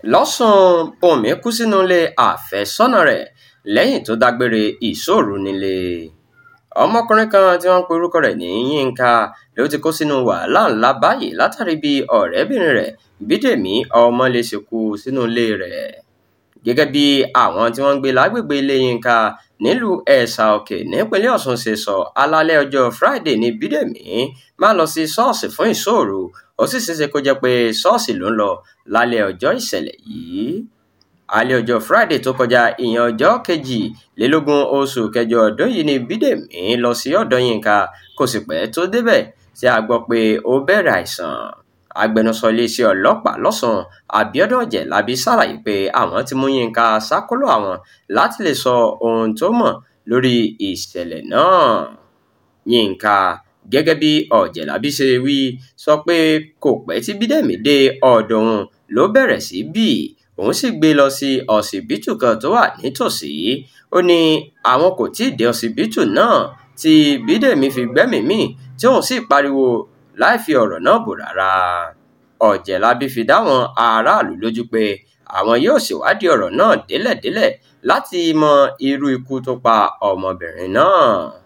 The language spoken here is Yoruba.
lọ́sùn bùnmi kú sínú ilé àfẹ́sọ́nà rẹ̀ lẹ́yìn tó dágbére ìṣọ́òru nílé ọmọkùnrin kan tí wọ́n ń pe orúkọ rẹ̀ ní yínká ló ti kó sínú wàhálà ńlá báyìí látàrí bí ọ̀rẹ́bìnrin rẹ̀ bídèmí ọmọlé ṣe kú sínú ilé rẹ̀ gẹ́gẹ́ bí àwọn tí wọ́n ń gbé lágbègbè ilé yínká nílùú ẹ̀sà òkè nípínlẹ̀ ọ̀ṣun ṣe sọ alálẹ̀ ọjọ́ friday ní bídèmí máa lọ sí ṣọ́ọ̀ṣì fún ìṣọ́òru ó sì ṣeéṣe kó jẹ́ pé ṣọ́ọ̀ṣì ló ń lọ lálẹ́ ọjọ́ ìṣẹ̀lẹ̀ yìí alẹ́ ọjọ́ friday tó kọjá ìyẹn ọjọ́ kejìlélógún oṣù kẹjọ ọdún yìí ni bídèmí lọ sí ọ̀dọ̀ yínká kò sì pẹ́ tó débẹ̀ tí a gbọ́ pé ó bẹ̀rẹ̀ àìsàn agbẹnusọ iléeṣẹ́ ọlọ́pàá lọ́sùn abiodun ọ̀jẹ̀lábí ṣàlàyé pé àwọn ti mú yínká ṣàkólò àwọn láti lè sọ ohun tó mọ̀ lórí ìṣẹ̀lẹ̀ náà yínká gẹ́gẹ́ bí ọ̀jẹ̀lábí ṣe wí sọ pé kò pẹ́ tí bídèmí dé ọ̀dọ̀ òun ló bẹ̀rẹ̀ sí bì òun sì gbé lọ sí ọsibítù kan tó wà nítòsí ó ní àwọn kò tí ì dé ọsibítù náà tí bídèmí fi gbẹ́mìí mì tí òun sì pariwo láì fi ọ̀rọ̀ náà bò rárá ọ̀jẹ̀lábí fi dáwọn aráàlú lójú pé àwọn yóò ṣèwádìí ọ̀rọ̀ náà délẹ̀délẹ̀ láti mọ irú ikú tó pa ọmọbìnrin náà